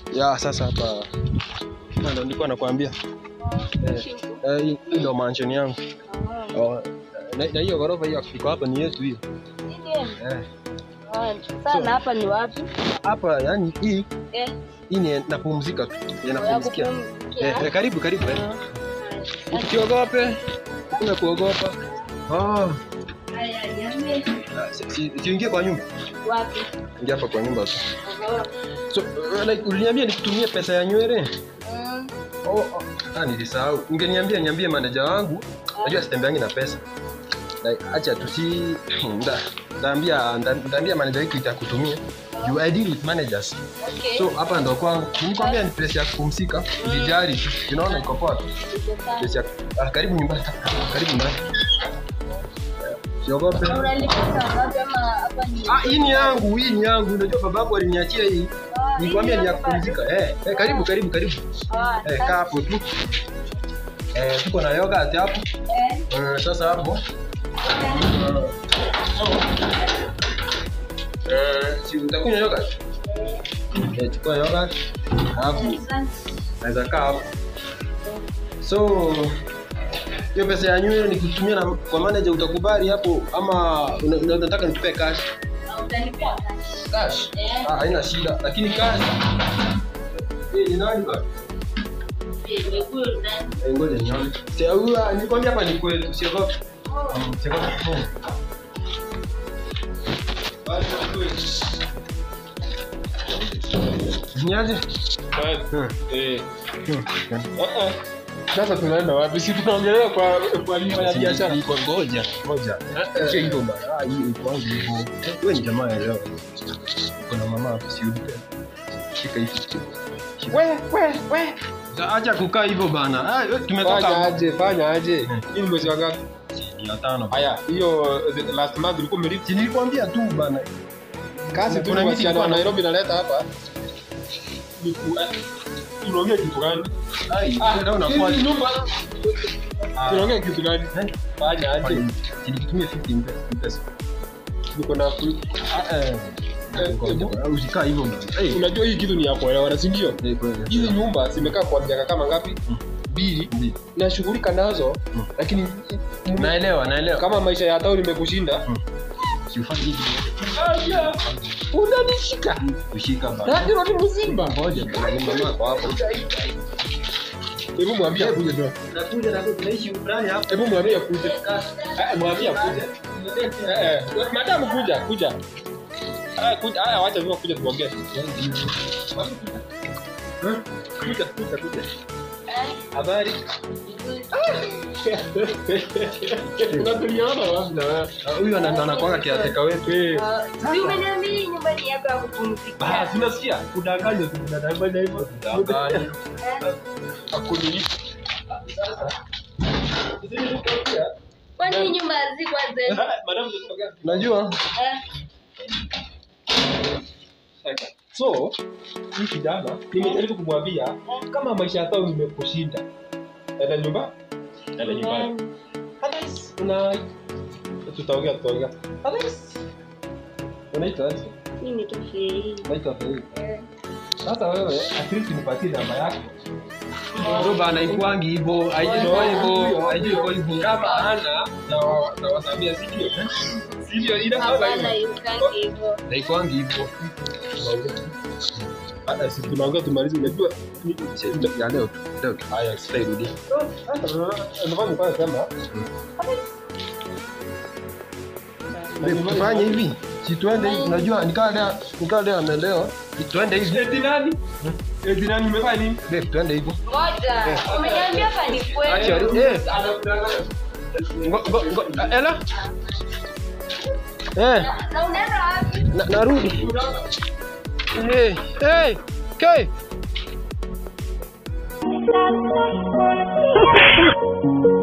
Ya sasa hapa hapa ndo nilikuwa nakwambia. Eh, eh, hii hii ndo mansion yangu. Oh, na na hiyo ghorofa hiyo iko hapa ni yetu hiyo. Eh. Sana hapa ni wapi? Hapa yani hii Eh, hii ni napumzika tu. Ya ya napumzikia. kupumzikia. Eh, eh, karibu karibu. Eh. Ah. Usiogope. Kuna kuogopa. Oh, Haya, niambie. si- si- siingie kwa nyumba. Wapi? Ingia hapa kwa nyumba tu. Aha. So, uh, like uliniambia nikutumie pesa ya nywele? Mm. Oh, oh. Ah, nilisahau. Ungeniambia niambie manager wangu. Najua sitembeangi na pesa. Like, acha tusi nda ndaambia nda- ndaambia manager wiki itakutumia. You I deal with managers. Okay. So hapa ndo kwangu. Nilikwambia ni pesa ya kupumzika. Ulijali tu. Unaona iko poa tu. Iko sawa. Pesa ya ah, karibu nyumbani. Karibu ndani. Siogope. Na unalipia ngapi ama hapa ni? Ah, hii ni yangu, hii ni yangu. Unajua babangu aliniachia hii. Ah, Nikwambia ni ya hii hapa. kupumzika. Eh, eh, karibu karibu karibu. Ah, Eh, sasa- kaa hapo tu. Eh, tuko na yogurt hapo. eh, Eh, sasa hapo. Eh, si utakunywa yogurt? Eh, chukua yogurt. Hapo asante. naweza kaa hapo. So hiyo pesa ya nywele nikutumia na kwa manager utakubali hapo ama una- una- unataka nikupe cash? Ah, utanipea cash. Cash? Eh. Ah, haina shida. Lakini cash. Eh, ni nani bwana? Eh, nimekuwa ndani. Eh, ngoja nione. Si huyu nilikwambia hapa ni kwetu, siogope. Oh, Mm, siogope. Mm. Niaje? Hmm. Eh. Hmm. Ah, ah. Sasa tunaenda wapi? Si tunaongelea kwa kwa nyumba ya biashara. Iko ngoja, ngoja. eh. Sio hivyo bana. Ah, hii iko wangu hivyo. Wewe ni jamaa ya leo. Kuna mama hapo si ujue. Shika hivi. We we we. Acha kukaa hivyo bana. Ah, wewe Fanya tumetoka aje, fanya aje. Hmm. Hii ni mwezi wa ngapi? mia tano. Haya, hiyo the last month ulikuwa umelipa Si nilikwambia tu bana. kazi tu Kuna ni miti wasichana wa ilikuwa na- Nairobi naleta hapa. Ni ku- eh, Tunaongea kitu gani? Ai, Ah, ndio unakuwa. hii nyumba. Ah. Tunaongea kitu gani? Eh? Fanya aje. Nilikitumia 50 pesa. Niko na ku- Ah, eh. Ngoja, Usikaa hivyo bana. Eh, unajua hii kitu ni ya kuelewana, si ndio? eh, kweli. Hizi nyumba zimekaa kwa miaka kama ngapi? Mm. Mbili. Ndio. Nashughulika nazo, Mm. lakini Naelewa, naelewa. kama maisha ya town imekushinda, Si ufanye hivi. Aya, unanishika Kushika bana. na hilo ni mzimba. Ngoja, bana, ni mama kwa hapo. Hebu mwambie akuje ndo. Nakuja na tunaishi fulani hapo. Hebu mwambie akuje. Eh, mwambie akuje. Eh, eh, madam kuja, kuja. Ah, kuja. Haya, wacha mimi kuja tuongee. Eh? Kuja, kuja, kuja. eh, Habari? Tunatuliana wapi na wewe? Ah, Huyu ana- anakuanga kiateka wetu. Eh. ah, si umeniambia hii nyumba ni yako ya kupumzikia. Basi unasikia? Kudanganywa tu kudanganywa hivyo. Habari. Eh, Akunilipa. Kwani hii nyumba hazikuwa zetu? Madam tunataka Unajua? Eh, So, hii kijana nimejaribu kumwambia kama maisha ya town imekushinda, enda nyumba, enda nyumbani. Otherwise, una tutaongea tutaongea. Otherwise, unaitwa aje? mimi tu hii. Unaitwa Fei. Eh, Sasa wewe at least nipatie namba yako. Bro bana ikuangi hivyo, haijui hivyo, haijui hivyo. Kama hana na wa- na wasamia sivyo? Sivyo ina kama Hapana, hivyo. yukangi hivyo. Na ikuangi hivyo. Hata si tunaongea tumalize unajua ni- Ya leo tu, leo tu. Haya, Sitairudi. Ndio nilikuwa nasema Babe, Tufanye hivi. Si tuende hivi. Unajua nikaa leo, nikaa leo amelewa. Tuende hivi. eti nani? Eti nani umefanya nini? Babe, tuende hivi. Ngoja, umeniambia hapa ni Acha, kwetu. eh. Ngo, ngo, ngo, Ela? Eh, Na unaenda wapi? na- narudi. Hey, hey, okay.